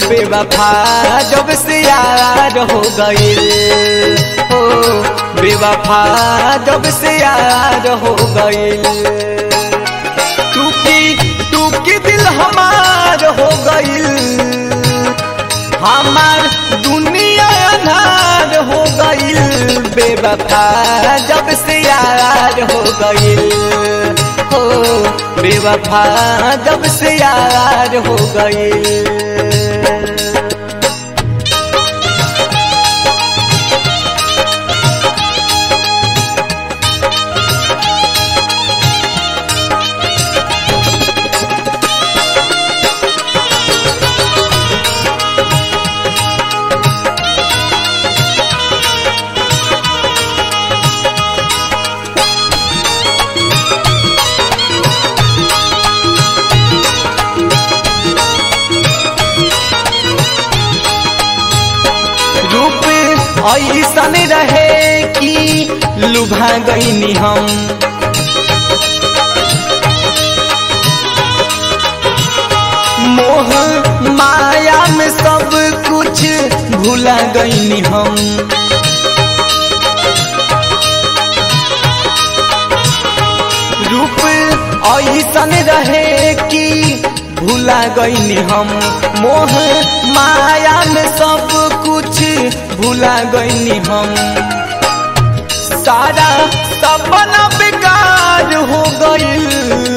बेवफा जब से यार हो गईल हो बेवफा जब से यार हो गईल टूकी टूकी दिल हमार हो गईल हमार दुनिया अनार हो गईल बेवफा जब से यार हो गईल हो बेवफा जब से यार हो गईल रूप ऐसन रहे कि लुभा गईनी हम मोह माया में सब कुछ भूला गईनी हम रूप ऐसन रहे कि भूला गईनी हम मोह माया में सब कुछ भूला गईनी हम सारा सपना बेकार हो गईल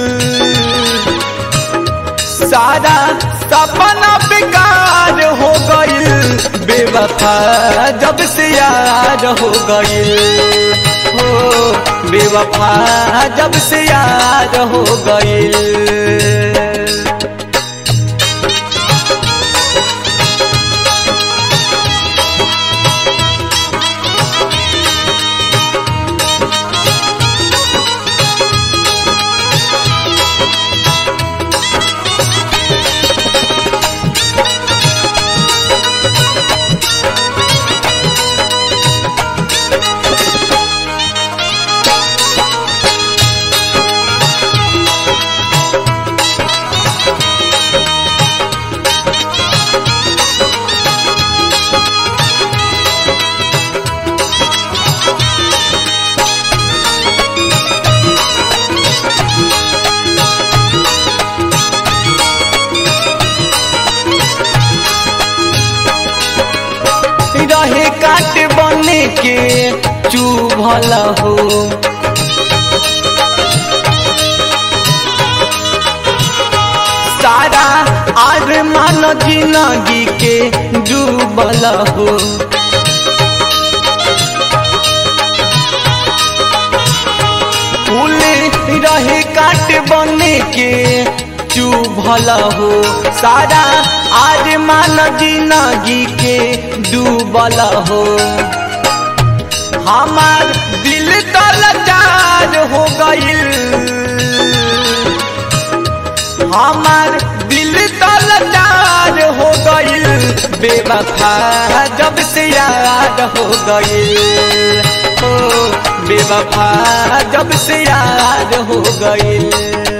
सारा सपना बेकार हो गईल बेवफा जब से यार हो गईल हो बेवफा जब से यार हो गईल रहे काट बने के चुभल हो सारा आर मान जिंदगी के डूबल हो फूल रहे काट बने के चुभल हो सारा आज मान जिंदगी के डूबल हो हमार दिल तलचार हो गईल हमार दिल तलचार हो गईल बेवफा जब से याद हो गईल हो बेवफा जब से याद हो गईल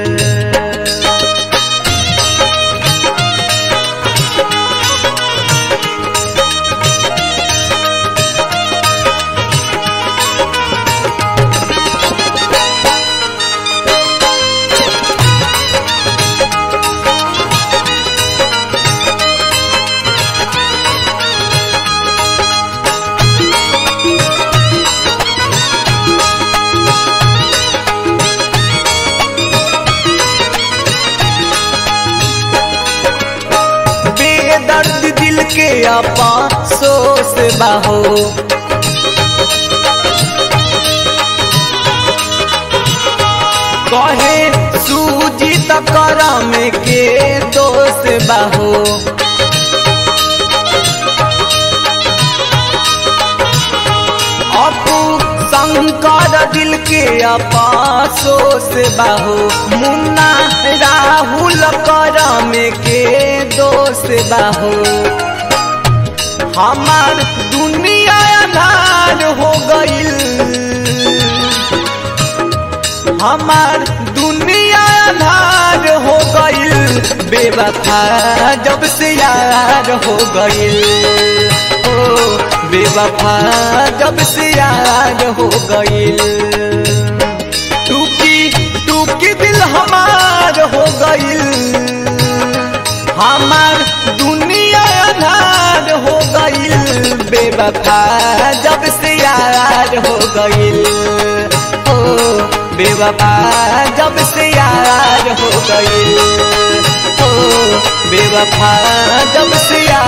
बेदर्द दिल के आपा सोस बाहो कहे सूजी करम के दोष बाहो अपू शंकर दिल के अपासो से बाहो मुन्ना राहुल करम के दोष बाहो हमार दुनिया अनार हो गईल हमार दुनिया अनार हो गईल गईल बेवफा जब से यार हो गईल ओ बेवफा जब से यार हो गईल टूकी टूकी दिल हमार हो गईल हमार दुनिया अनार हो गईल बेवफा जब से यार हो गईल ओ बेवफा जब से यार हो गईल ओ बेवफा जब से यार